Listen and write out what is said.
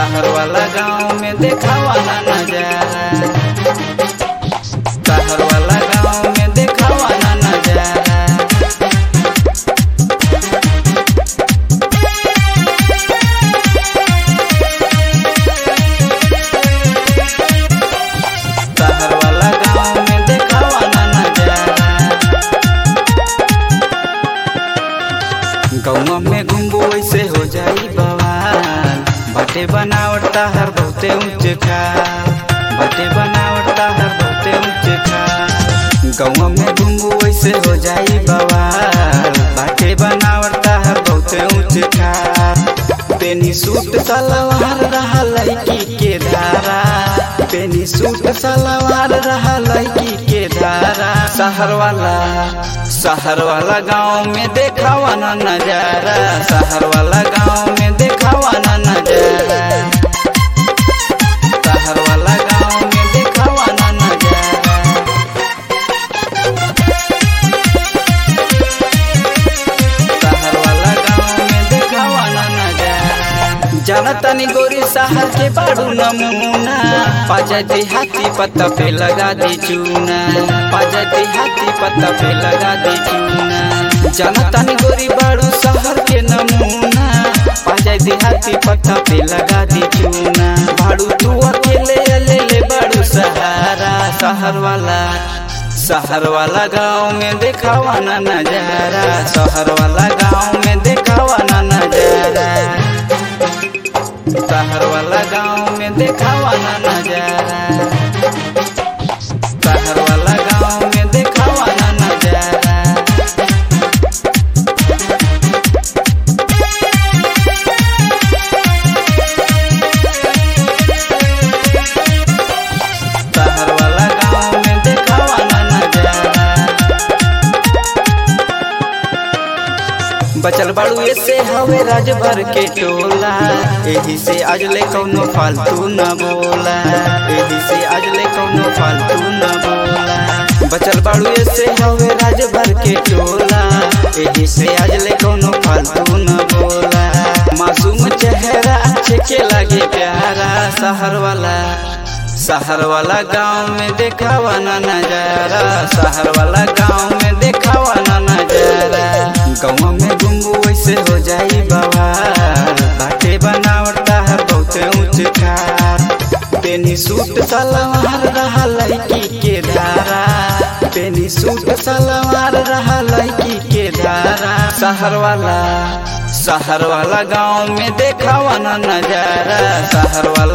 शहर वाला गांव में देखावा ना नजारा शहर वाला गांव में देखावा ना नजारा शहर वाला गांव में देखावा ना नजारा गाँव में घूमबो वैसे हो जाई बवाल बटे बनावटा हर बहुते ऊंचे खाल बटे बनावटा हर बहुते ऊंचे खाल गाँव में घूमबो वैसे हो जाई बवाल बटे बनावटा हर बहुते ऊंचे खाल पेनी सूट सलवार रहा लड़की के धारा पेनी सूट सलवार रहा लड़की के धारा शहर वाला शहर वाला गांव में देखावा ना नजारा शहर वाला गांव में देखावा ना नजारा शहर वाला गांव में देखावा ना नजारा शहर वाला गांव में देखावा ना नजारा जाना तनी गोरी शहर के बाड़ू नमूना पाजा हाथी पत्ता पे लगा दी चूना पाजा हाथी पत्ता पे लगा दी चूना जाना तनी गोरी बाड़ू शहर के नमूना पाजा हाथी पत्ता पे लगा दी चूना बाड़ू तू अकेले अलेले बाड़ू सहारा शहर वाला शहर वाला गांव में देखावा ना नजारा शहर वाला गांव में देखावा ना नजारा शहर वाला गांव में देखावा ना नजारा शहर वाला गांव में देखावा ना नजारा शहर वाला गांव में देखावा ना नजारा बचल बाड़ू ऐसे हवे राजभर के टोला एही से आज ले कौनो फालतू न बोला एही से आज ले कौनो फालतू न बोला बचल बाड़ू ऐसे हवे राजभर के टोला एही से आज ले कौनो फालतू न बोला मासूम चेहरा अच्छे के लगे प्यारा शहर वाला शहर वाला गांव में देखावा ना नजारा शहर वाला गांव में देखावा ना नजारा गाँव में घूमबू वैसे हो जाई बवाल बाटे बनावटा है बहुते ऊंच खार पेनी सूट सलवार रहा लड़की के धारा पेनी सूट सलवार रहा लड़की के धारा शहर वाला शहर वाला गांव में देखावा ना नजारा शहर वाला